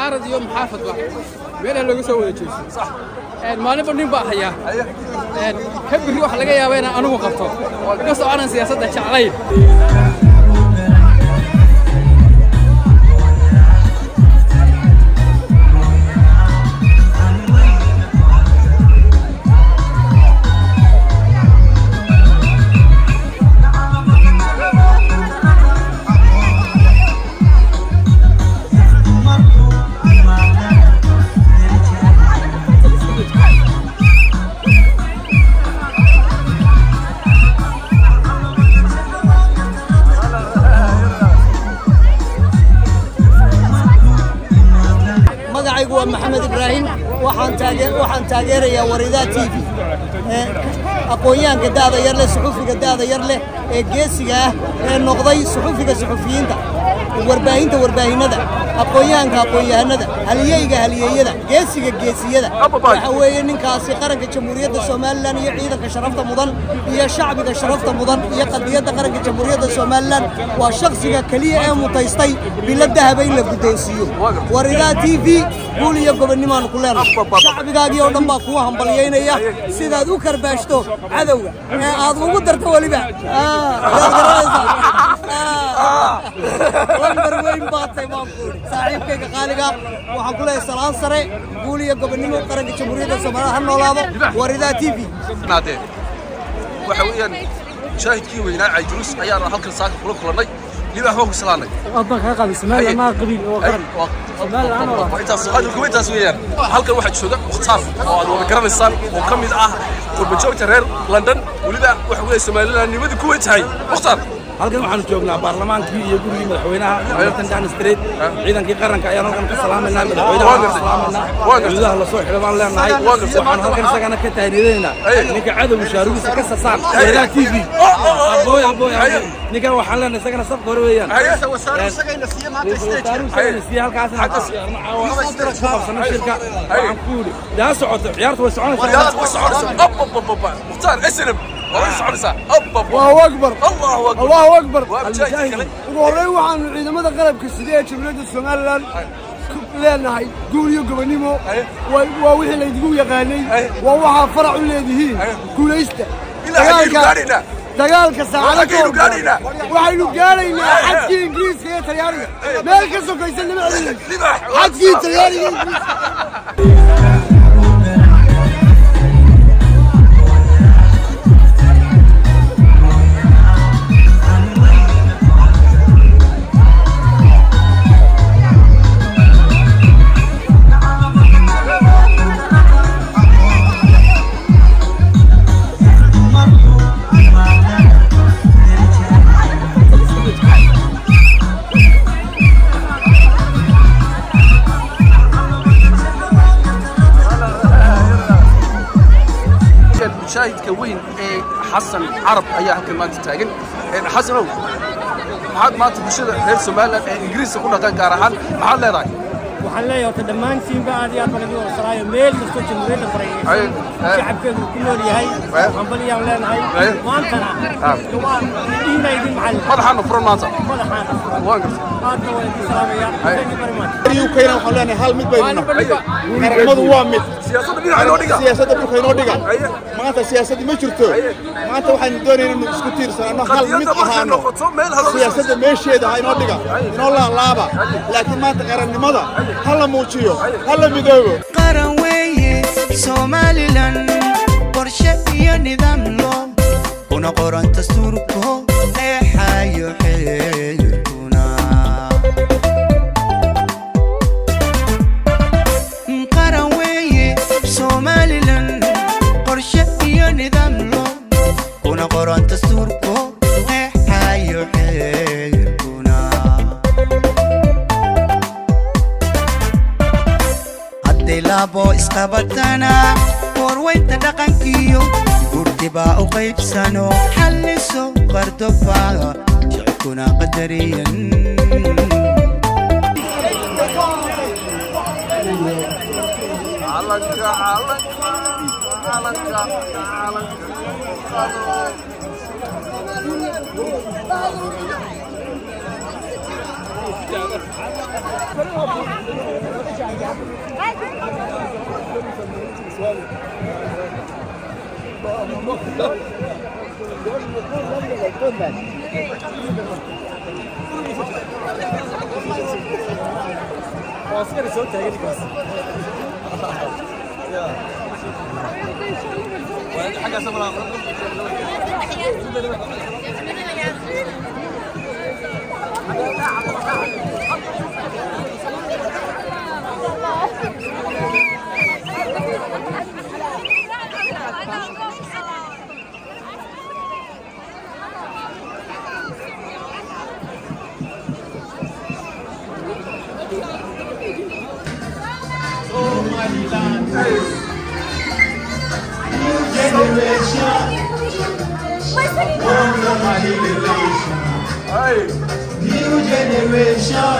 mucaarad iyo muxaafadba meelaha looga soo wada jeesto maalinba nin baa hayaa ka birri waxa laga yaaba inaan anigu qabto inkastoo aanan siyaasadda jeclayn magacaygu waa maxamed ibraahim waxaan taagee waxaan taageerayaa waridaa t v ee aqoonyahanka da'da yar leh suxufiga da'da yar leh ee geesiga ah ee noqday suxufiga suxufiyiinta warbaahinta warbaahinada aqoonyahanka aqoonyahanada haliyeyga haliyeeyada geesiga geesiyada waxa weeye ninkaasi qaranka jamhuuriyadda somalilan iyo ciidanka sharafta mudan iyo shacbiga sharafta mudan iyo qadiyadda qaranka jamhuuriyadda somalilan waa shakhsiga keliya ee mutaystay bilo dahaba in la guddoonsiiyo waridaa t v guul iyo gobonnimaanu ku leenahay shacbigaagii oo dhan baa kuwa hambalyaynaya sidaad u karbaashto cadowga ee aad ugu darto weliba yaad garanaysaa lambar weyn baatay baan ku idhi saaxiibkayga qaaliga waxaan ku leeyahay salaan sare guul iyo gobonnimo qaranka jamhuuriyadda soomaaliya ha noolaado waridaa t v naadeen waxa weeyaan shaahidkii weynaa caydurus ayaana halkan saaka kula kulannay libaax baan ku salaanay أبا كان قبل سمال ما قبيل هو قرن سمال أنا والله intaas hadalku intaas weeyaan halkan waxaa jooga mukhtaar oo aad wada garanaysaan oo ka mid ah qurbajoogta reer london weliba waxa weeye somalilandnimadii ku tahay mukhtaar halkan waxaanu joognaa baarlamaankii iyo gurigii madaxweynaha martin dan street ciidankii qaranka ayaan halkan ka salaamaynaa madaxweynaha waan ka salaamaynaa gudaha lasoo xidho baan leenahay waxaan halkan isagana ka tahniyadaynaa ninka cadowga shaarugiisa ka sasaan wadaha t v abooy abooy abooy ninkan waxaan leenahay isagana safka hore weeyaan siya halkaasna ku qabsana shirka waxaan ku yidhi daa socoto ciyaartu way soconaysaa mukhtaar snm waa soconaysaa allahu akbar allahu akbar allahu akbar waa mujaahid kale ugu horreyn waxaanu ciidamada qalabka sida ee jamhuuriyadda somalilan ku leenahay guul iyo gobonnimo waa waa wixii laydigu yaqaanay waa waxaa farac u leedihiin guulaysta ilaa xaggaynu gaadhaynaa dagaalka saacada xaggaynu gaadhaynaa waxaynu gaadhaynaa xadkii ingiriiska iyo talyaaniga meel ka sokaysa nama celin libaax xadkii talyaaniga iyo ingiriiska mujaahidka weyn ee xasan carab ayaa halkan maanta taagan xasanow maxaad maanta bulshada reer somalilan ee ingiriiska ku dhaqan gaar ahaan maxaad leedahay waxaan leeyahay horta dhammaantiinba aad iyo aad baan idin wasalaayo meel kastoo jamhuuriyadda Aye, farayeysan aye. shacabkeedu ku nool yahay Aye. hambaliyaan leenahay Aye. maantana Ah. waa idhiina idin macallin madaxaana furan maanta madaxaana waan gartay aadna waa idin salaamaya Aye. thank you very much ukayna waxaan leenahay hal mid baynu maalinba nin baa qaramadu waa mid siyaasadda dhinaca inoo dhiga siyaasadda dhulka inoo dhiga Aye. maanta siyaasadda ma jirto maanta waxaynu doonaynaa inaynu isku tiirsanano hal mid qadiyadda markay ahaano noqoto meel haloo siyaasadda meesheeda ha inoo dhiga inoo laalaaba laakiin maanta qarannimada ha la muujiyo ha la midoobo qaran weeye somalilan qorshe iyo nidaam loo una qoran dastuurko eexayo xeerkuna qaran weeye somalilan qorshe iyo nidaam loo una qoran dastuurko eexayo xeerkuna hadday laabo isqabatana warwaynta dhaqankiyo gurdibaa u qaybsano xalliso qardoba shicibkuna qadariyan calanka calanka calanka calanka New generation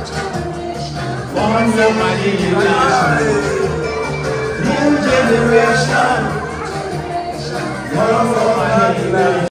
from Somali New generation from Somali